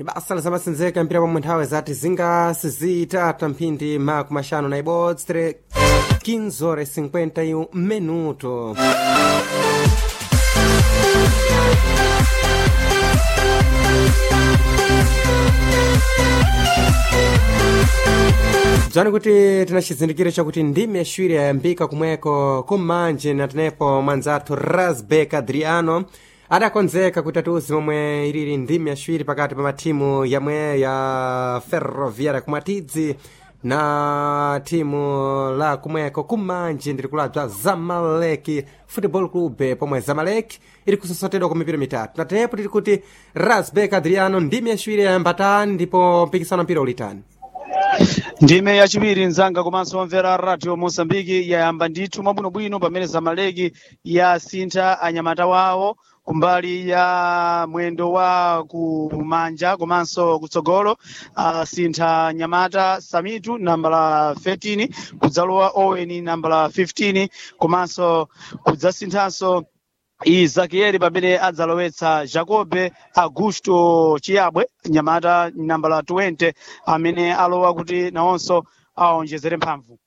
ibasa lizamasenzeka mpira pomwe nthawi zati zingasizitata mphindi maku maxanu na ibodzi 15 horas 51 minuto dzani kuti tina chizindikiro chakuti ndimi yaciwiri yayambika kumweko kumanje na tenepo mwanzathu rasbek adriano adakonzeka kuti atiuzi momwe ilili ndimi yaciwiri pakati pa mathimu yamwe ya ferroviária kumwatidzi na thimu la kumweko kumanje ndiri kulabza zamaleki football club pomwe zamaleki ili kusosotedwa kwa mipira mitatu natenepo tili kuti rasbek adriano ndimi yaciwiri yayambatani ndipo mpikisano mpira ulitani ndime yachiwiri nzanga komanso omvera radio mosambiki yayamba ndithu mwabwinobwino pamene zamaleki yasintha anyamata wawo kumbali ya mwendo wa kumanja komanso kutsogolo asintha nyamata samitu nambala 13 kudzalowa owen nambala 15 komanso kudzasinthanso izakieli pamene adzalowetsa jacobe augusto chiyabwe nyamata nambala 20 amene alowa kuti nawonso aonjezere mphamvu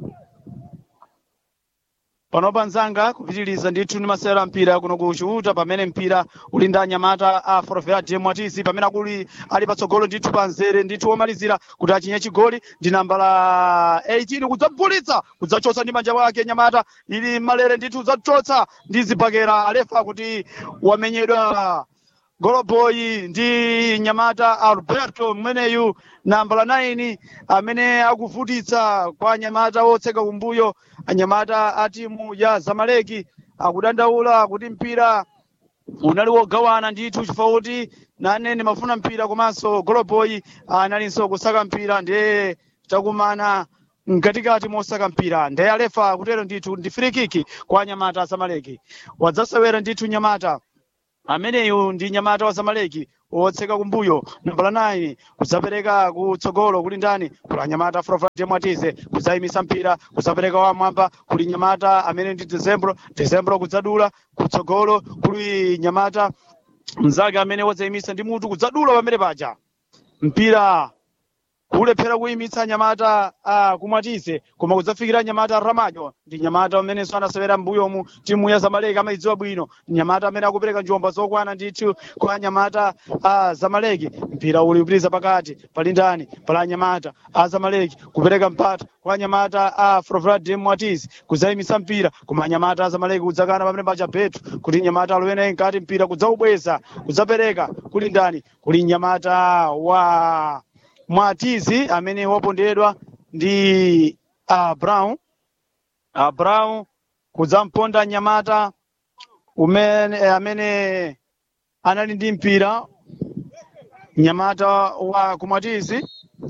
panopa nzanga kupitiriza ndithu ndi masewero a mpira kuno kuchiuta pamene mpira uli ndi anyamata a forfeit mwatisi pamene akuli ali patsogolo ndithu pa nzere ndithu womalizira kuti achinye chigoli ndi nambala 18 kudzabvulitsa kudzachotsa ndi manja wake nyamata ili malere ndithu kudzachotsa ndi zibakera alefa kuti wamenyedwa goloboyi ndi nyamata alberto mmeneyu nambala 9 amene akuvutitsa kwa anyamata otseka kumbuyo anyamata a timu ya zamaleki akudandaula kuti mpira unali wogawana ndithu chifukwa kuti nane ndimafuna mpira komanso goloboyi analinso kusaka mpira ndiye takumana mkatikati mosaka mpira ndiye alefa kutero ndithu ndi firikiki kwa anyamata a zamaleki wadzasewera ndithu nyamata ameneyu ndi nyamata wa zamaleki wotseka kumbuyo nambala 9 kudzapereka kutsogolo kuli ndani kuli anyamata frofrate mwatize kudzayimisa mpira kudzapereka wamwamba kuli nyamata amene ndi dezembro dezembro kudzadula kutsogolo kuli nyamata mnzake amene wadzayimisa ndi mutu kudzadula pamene paja mpira kulephera kuyimitsa nyamata uh, kumwatize koma kudzafikira nyamata ramajo ndi nyamata amenenso anasewera mbuyomu timu ya zamaleki amayidziwa bwino nyamata amene akupereka njomba zokwana ndithu kwa nyamata a uh, zamaleki mpira uli kupitiriza pakati pali ndani pala nyamata a zamaleki kupereka mpata kwa nyamata a uh, frofrade mwatizi kudzayimitsa mpira koma nyamata a zamaleki kudzakana pamene pacha petu kuti nyamata alowenayi mkati mpira kudzaubweza kudzapereka kuli ndani kuli nyamata wa mwatizi amene wapondedwa ndi uh, brown uh, brown kudzamponda nyamata umene amene anali ndi mpira nyamata wa kumwatizi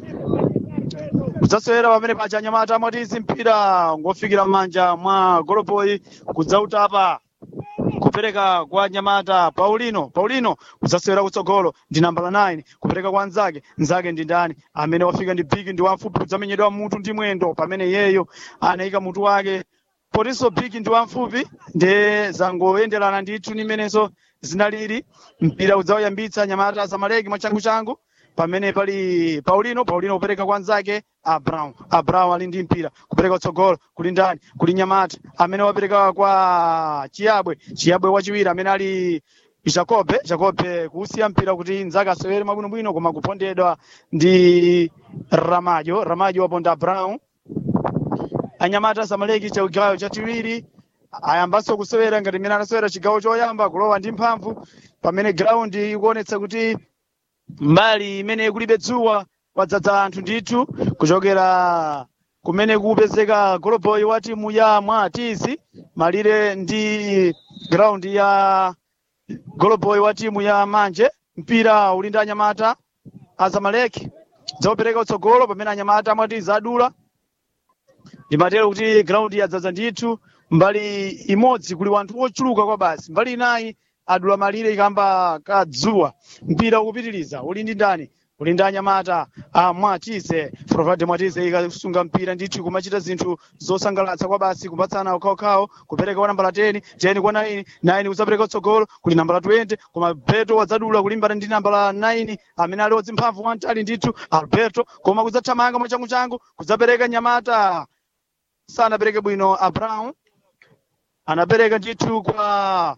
kudzasewera pamene paja nyamata amwatizi mpira ngofikira m'manja mwa goloboyi kudzautapa kupereka kwa nyamata paulino paulino kudzasewera kutsogolo ndi nambala 9 kupereka kwa nzake nzake ndi ndani amene wafika ndi bigi ndi wamfupi kudzamenyedwa mutu ndi mwendo pamene yeyo anayika mutu wake potinso bigi ndi wamfupi ndiye zangoyenderana ndithu nimenenso zinalili mpira udzauyambitsa nyamata zamaleki mwachanguchangu pamene pali paulino paulino kupereka kwa nzake a brown a brown ali ndi mpira kupereka kutsogolo kuli ndani kuli nyamata amene wapereka kwa chiyabwe chiyabwe wachiwiri amene ali jacobe jacobe kusiya mpira kuti nzake asewere mwabwinobwino koma kupondedwa ndi ramajo ramajo waponda brown anyamata zamaleki chigawo chachiwiri ayambanso kusewera ngati mmene anasewera chigawo choyamba kulowa ndi mphamvu pamene ground ikuonetsa kuti mbali imene kulibe dzuwa kwadzadza anthu ndithu kuchokera kumene kupezeka goloboyi wa timu ya mwatisi malire ndi ground ya goloboyi wa timu ya manje mpira uli ndi anyamata azamaleki dzaopereka utsogolo pamene anyamata amwatizi adula ndimatero kuti ground yadzadza ndithu mbali imodzi kuli wanthu ochuluka kwa basi mbali inayi adula malire ikamba kadzuwa mpira ukupitiriza uli ndi ndani ulinda anyamata a mwatise provade mwatise ikasunga mpira ndithu kumachita zinthu zosangalatsa kwa basi kupatsana okhaokhawo kupereka kwa nambala 10 10 kwa 9 9 kusapereka utsogolo kuli nambala 20 koma alberto wadzadula kulimbana ndi nambala 9 amene ali wadzimphamvu wamtali ndithu alberto koma kudzathamanga mwachanguchangu kudzapereka nyamata sanapereke bwino a brown anapereka ndithu kwa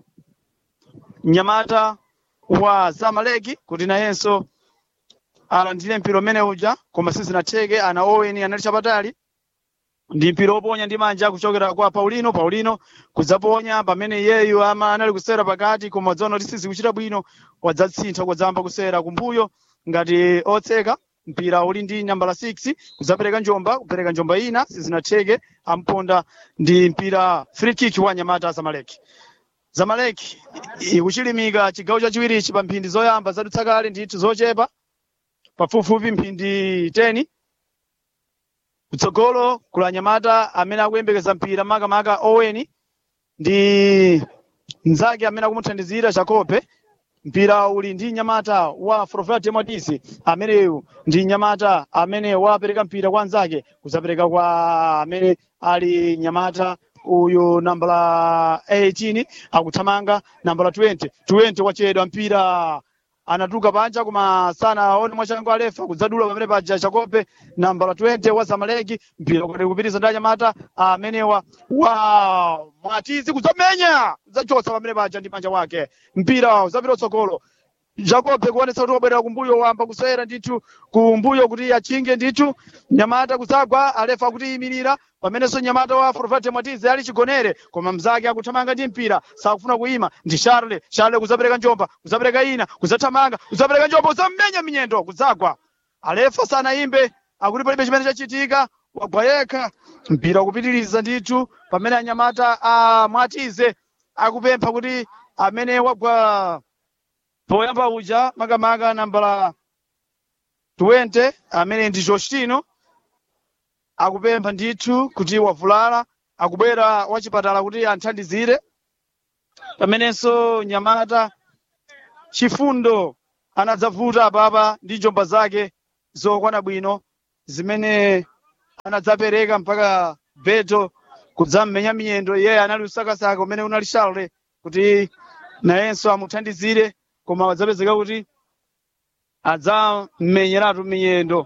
nyamata wa zamaleki kuti nayenso alandire mpira umene uja koma sizinatheke ana owen anali chapatali ndi mpira woponya ndi manja kuchokera kwa paulino paulino kudzaponya pamene iyeyu ama anali kusera pakati koma wadzaona kuti sizikuchita bwino wadzasintha kudzamba kusera kumbuyo ngati otseka mpira uli ndi nambala 6 kudzapereka njomba kupereka njomba ina sizinatheke amponda ndi mpira free kick wa nyamata zamaleki zamaleki ikuchilimika chigawo chachiwirichi pa mphindi zoyamba zadutsa kale ndithu zochepa pafupifupi mphindi 10 kutsogolo kula nyamata amene akuyembekeza mpira makamaka owen ndi mnzake amene akumuthandizira chakope mpira uli ndi nyamata wa frofrat mwadisi ameneyu ndi nyamata amene wapereka mpira kwa anzake kuzapereka kwa amene ali nyamata uyu nambala 18 akuthamanga nambala 20 20 wachedwa mpira anatuka panja koma sanaone mwachangu alefa kudzadula pamene paja chakope nambala 20 wa zamaleki mpira kuti kupitiriza ndi anyamata amenewa wa mwatizi kudzamenya kudzachosa pamene paja ndi manja wake mpira udzapita utsogolo jacobe kuonetsa kuti wabwerera kumbuyo wamba kuswera ndithu kumbuyo kuti achinge ndithu nyamata kudzagwa alefa kuti imirira pamenenso nyamata wa forfate mwatizi ali chigonere koma mzake akuthamanga ndi mpira sakufuna kuima ndi charle charle kudzapereka njomba kudzapereka ina kudzathamanga kudzapereka njomba kudzamenya minyendo kudzagwa alefa sanayimbe akuti palibe chimene chachitika wagwa yekha mpira ukupitiriza ndithu pamene anyamata a mwatize akupempha kuti amene wagwa poyamba uja makamaka nambala 20 amene ndi Jostino akupempha ndithu kuti wavulala akubwera wachipatala kuti anthandizire pamenenso nyamata chifundo anadzavuta apapa ndi njomba zake zokwana bwino zimene anadzapereka mpaka beto kudzam'menya miyendo iye anali usakasaka umene unali charle kuti nayenso amuthandizire koma wadzapezeka kuti adzammenyeratu miyendo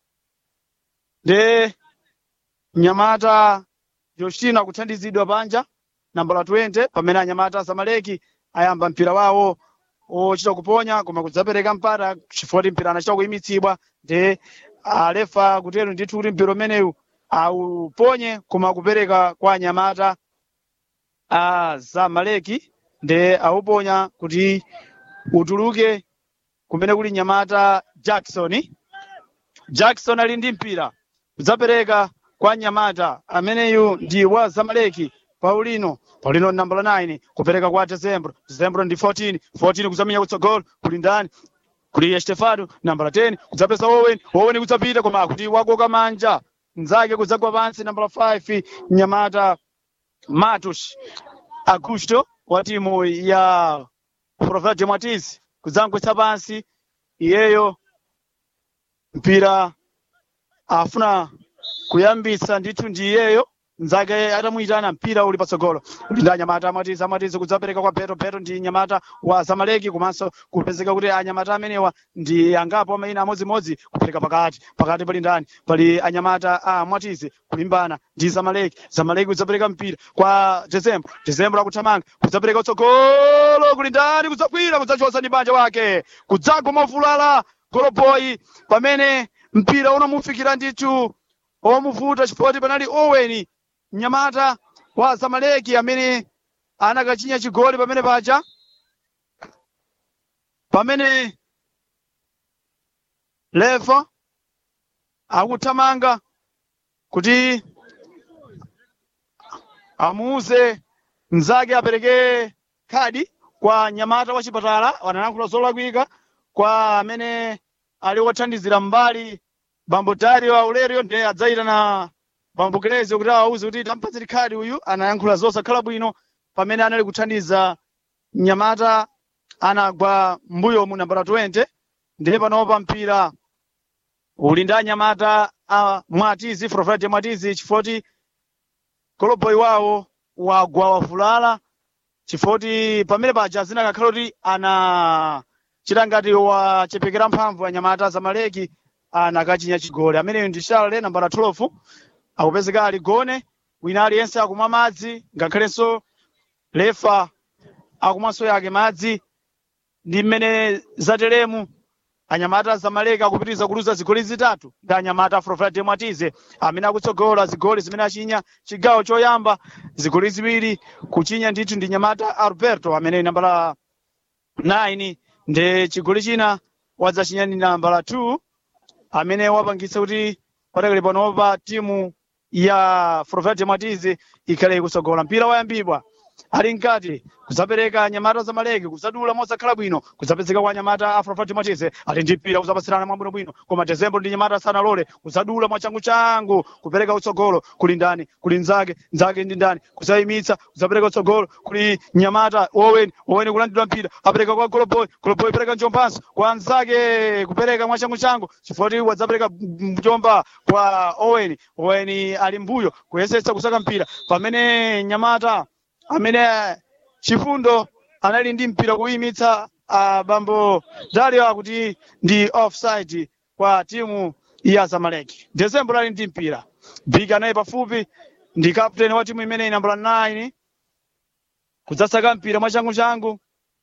nde nyamata Jostina kuthandizidwa panja nambala 20 pamene anyamata Zamaleki ayamba mpira wawo ochita kuponya koma kudzapereka mpata chifukwa kuti mpira anachita kuyimitsidwa nde alefa kutero ndithu kuti mpira umenewu auponye koma kupereka kwa anyamata a Zamaleki nde auponya kuti utuluke kumene kuli nyamata Jackson Jackson ali ndi mpira kudzapereka kwa nyamata ameneyu ndi wa Zamaleki Paulino Paulino nambala 9 kupereka kwa Decembro Decembro ndi 14 14 kudzamenya kutsogolo kuli ndani kuli Estefano nambala 10 kudzapeza Owen Owen kudzapita koma kuti wakoka manja mnzake kudzagwa pansi nambala 5 nyamata Matus Augusto wa timu ya Provedre Matiz kudzangwetsa pansi iyeyo mpira afuna kuyambitsa ndithu ndi iyeyo mnzake atamuyitana mpira uli patsogolo uli ndi anyamata amatizi amatizi kudzapereka kwa beto beto ndi nyamata wa zamaleki komanso kupezeka kuti anyamata amenewa ndi angapo amayina amodzimodzi kupereka pakati pakati pali ndani pali anyamata a mwatizi kulimbana ndi zamaleki zamaleki kudzapereka mpira kwa dezembro dezembro akuthamanga kudzapereka utsogolo kuli ndani kudzagwira kudzachosa ndi banja wake kudzagwa mofulala goloboyi pamene mpira unamufikira ndithu omuvuta chifukwa kuti panali owen mnyamata wa zamaleki amene anakachinya chigoli pamene paja pamene lefa akuthamanga kuti amuuze mnzake apereke khadi kwa nyamata wa chipatala wanayankhula zolakwika kwa amene ali wothandizira mbali bambo dario aurelio ndiye adzayitana bambo kelezi kuti awauze kuti tampatseni khadi uyu anayankhula zosakhala bwino pamene anali kuthandiza mnyamata anagwa mbuyo mu nambala 20 ndiye panopa mpira uli ndi anyamata a mwatizi frofrade mwatizi chifoti koloboyi wawo wagwa wavulala chifoti pamene paja zinakakhala kuti ana chita ngati wachepekera mphamvu anyamata zamaleki anakachinya chigoli ameneyo ndi charle nambala 12 akupezeka ali gone wina aliyense akumwa madzi ngakhalenso lefa akumwanso yake madzi ndi mmene zatelemu anyamata zamaleki akupitiriza kuluza zigoli zitatu ndi anyamata afrofrade mwatize amene akutsogola zigoli zimene achinya chigawo choyamba zigoli ziwiri kuchinya ndithu ndi nyamata alberto amene nambala 9 ndi chigoli china wadzachinya ndi nambala 2 amene wapangitsa kuti patakali panopa timu ya frofrade mwatize ikhale ikutsogola mpira wayambibwa ali mkati kuzapereka nyamata zamaleki kuzadula mosakhala bwino kuzapezeka kwa nyamata afrofati mwatize ali ndi mpira kuzapasirana mwabwinobwino koma dezembro ndi nyamata sanalole kuzadula mwachanguchangu kupereka utsogolo kuli ndani kuli nzake nzake ndi ndani kuzayimitsa kuzapereka utsogolo kuli nyamata owen owen kulandidwa mpira apereka kwa goloboy goloboy pereka njombanso kwa nzake kupereka mwachanguchangu chifoti wadzapereka njomba kwa owen owen ali mbuyo kuyesetsa kusaka mpira pamene nyamata amene chifundo anali ndi mpira kuyimitsa uh, bambo dario akuti ndi offside kwa timu ya zamaleki desembro ali ndi mpira big naye pafupi ndi captain wa timu imeneyi nambala 9 kudzasaka mpira mwachangu changu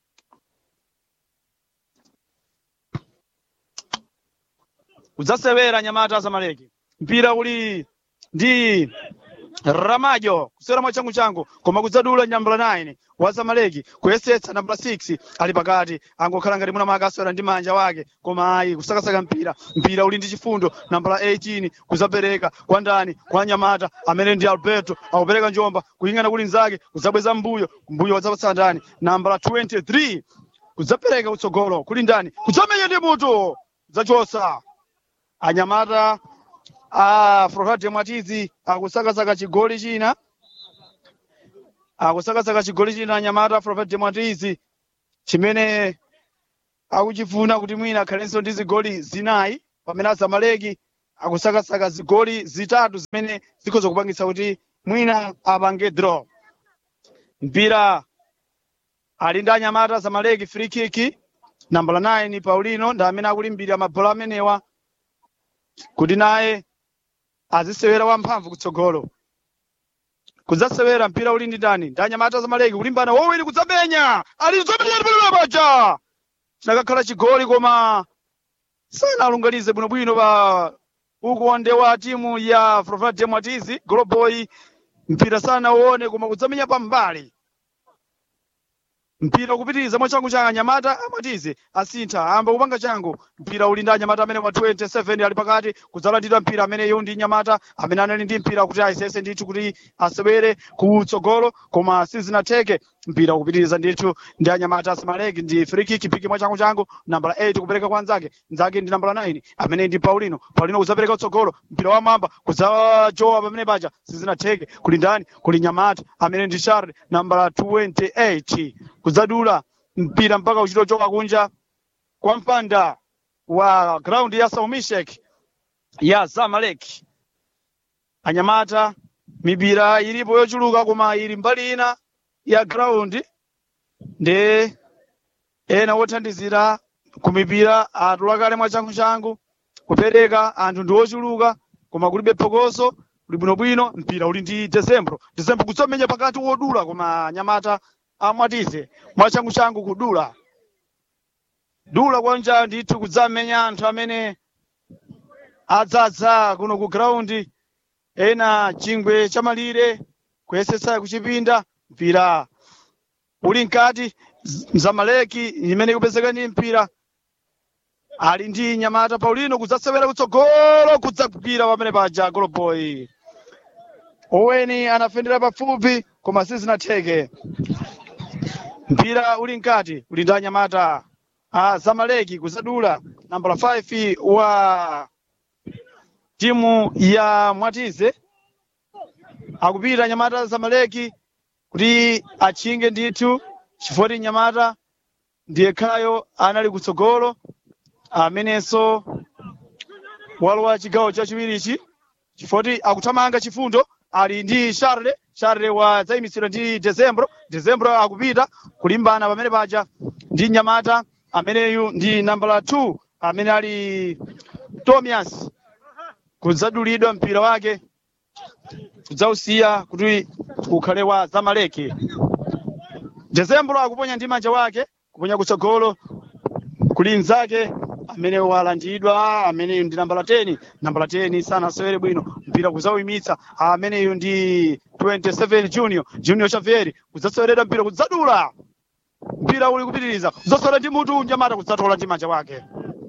kudzasewera nyamata zamaleki mpira uli ndi ramajo kusera mwachangu changu koma kudzadula nambala 9 wa zamaleki kuyesetsa nambala 6 ali pakati angokhala ngati muna makaswera ndi manja wake koma ayi kusakasaka mpira mpira uli ndi chifundo nambala 18 kuzapereka kwa ndani kwa nyamata amene ndi alberto akupereka njomba kuying'ana kuli nzake kudzabweza mbuyo mbuyo wadzapatsa ndani nambala 23 kudzapereka utsogolo kuli ndani kudzamenya ndi mutu kudzachosa anyamata a frofade mwatizi akusakasaka chigoli china akusakasaka chigoli china anyamata frofade mwatizi chimene akuchifuna kuti mwina akhalenso ndi zigoli zinayi pamene azamaleki akusakasaka zigoli zitatu zimene zikhoza kupangitsa kuti mwina apange draw mpira ali ndi anyamata zamaleki free kick nambala 9 paulino ndi amene akulimbira mabhola amenewa kuti naye azisewera wamphamvu kutsogolo kudzasewera mpira uli ndi ndani ndi anyamata zamaleki kulimbana wowiri kudzamenya ali zomenya palula paja chinakakhala chigoli koma sanalungalize bwinobwino pa ukonde wa timu ya frofade mwatizi goloboy mpira sanauone koma kudzamenya pambali mpira kupitiriza mwachangu cha anyamata amatize asintha amba kupanga changu mpira uli ndi anyamata amene wa 27 ali pakati kudzalandidwa mpira ameneyo ndi nyamata amene anali ndi mpira kuti ayesese ndithu kuti asewere kutsogolo koma sizinatheke mpira kupitiriza ndithu ndi anyamata asimaleki ndi free kick piki mwachangu changu nambala 8 kupereka kwa nzake nzake ndi nambala 9 amene ndi paulino paulino kudzapereka kutsogolo mpira wa mamba kudzajowa pamene paja sizinatheke kuli ndani kuli nyamata amene ndi charles nambala 28 kudzadula mpira mpaka uchitochoka kunja kwa mpanda wa ground ya saumishek ya zamalek anyamata mipira ilipo yochuluka koma ili mbali ina ya ground ndi ena wothandizira ku mipira atulakale mwachangu-changu kupereka anthu ndi ochuluka koma kulibe phokoso kuli bwinobwino mpira uli ndi desembro desembro kudzamenya pakati wodula koma anyamata amwatize mwachangu-changu kudula dula kwanja ndithu kudzamenya anthu amene adzadza kuno ku ground ena chingwe chamalire kuyesetsa kuchipinda mpira uli mkati Z- mzamaleki imene ikupezeka ndi mpira ali ndi nyamata paulino kudzasewera kutsogolo kudzagwira pamene paja goloboy oweni anafendera pafupi koma sizinatheke mpira uli mkati uli ndi anyamata a zamaleki kudzadula nambala 5 wa timu ya mwatize akupita nyamata zamaleki kuti achinge ndithu chifoti nyamata ndiye khayo anali kutsogolo amenenso walowa chigawo chachiwirichi chifoti akuthamanga chifundo ali ndi charle charle wadzayimitsidwa ndi dezembro dezembro akupita kulimbana pamene paja ndi nyamata ameneyu ndi nambala 2 amene ali tomias kudzadulidwa mpira wake kudzausiya kuti ukhale wa zamaleki dezembro akuponya ndi manja wake kuponya kutsogolo kuli mnzake amene walandidwa ameneyu ndi nambala 10 nambala 10 sanasewere bwino mpira kudzauyimitsa ameneyu ndi 27 junior junior xavier kudzaseweredwa mpira kudzadula mpira uli kupitiriza kudzasewera ndi mutu nyamata kudzatola ndi manja wake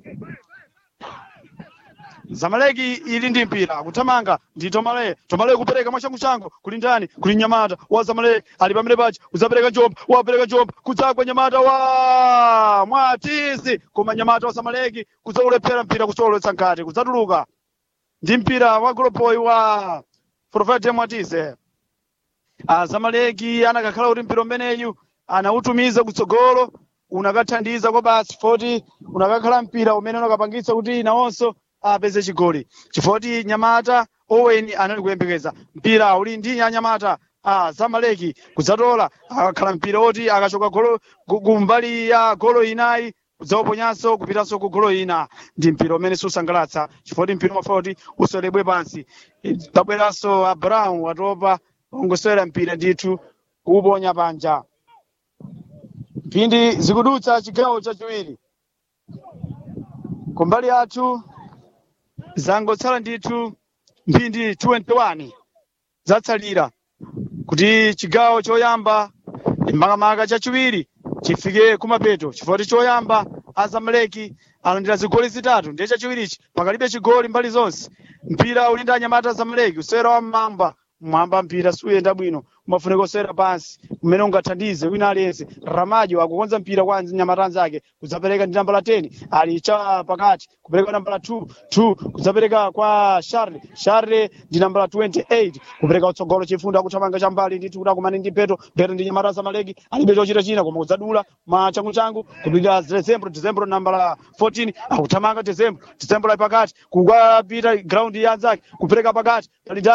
zamaleki ili ndi mpira kuthamanga ndi tomale tomale kupereka mwachangochango kuli ndani kuli nyamata wa zamaleki ali pamene paja kudzapereka njomba wapereka njomba kudzagwa nyamata wa mwatisi koma nyamata wa zamaleki kudzaulephera mpira kusolowetsa nkati kudzatuluka ndi mpira wa goloboyi wa profete mwatise azamaleki anakakhala kuti mpira umeneyu anautumiza kutsogolo unakathandiza kwa basi foti unakakhala mpira umene unakapangitsa kuti nawonso apeze chigoli chifoti nyamata owen anali kuyembekeza mpira uli ndi anyamata a zamaleki kudzatola akakhala mpira oti akachoka golo gu- kumbali ya golo inayi kudzauponyanso kupitanso ku golo ina ndi mpira umene susangalatsa chifoti mpira umafoti usolebwe pansi tabweranso abrahamu watopa ungosewera mpira ndithu kuuponya panja mphindi zikudutsa chigawo chachiwiri kumbali yathu zangotsala ndithu mphindi 21 zatsalira kuti chigawo choyamba makamaka chachiwiri chifike kumapeto chifukwa choyamba azamaleki alandira zigoli zitatu ndiye chachiwirichi pakalibe chigoli mbali zonse mpira uli ndi anyamata azamaleki usewera wa mmamba mmwamba mpira suyenda bwino umafunika usewera pansi umene ungathandize wina aliyense ramajo akukonza mpira kwa nyamata anzake kudzapereka ndi nambala 10 ali cha pakati kupereka nambala 2 2 kudzapereka kwa charle charle ndi nambala 28 kupereka utsogolo chifundo akuthamanga chambali ndithu kuti akumane ndi peto peto ndi nyamata zamaleki alibe chochita china koma kudzadula machanguchangu kupita dezembro dezembro nambala 14 akuthamanga dezembro dezembro ali pakati kukapita ground ya anzake kupereka pakati pali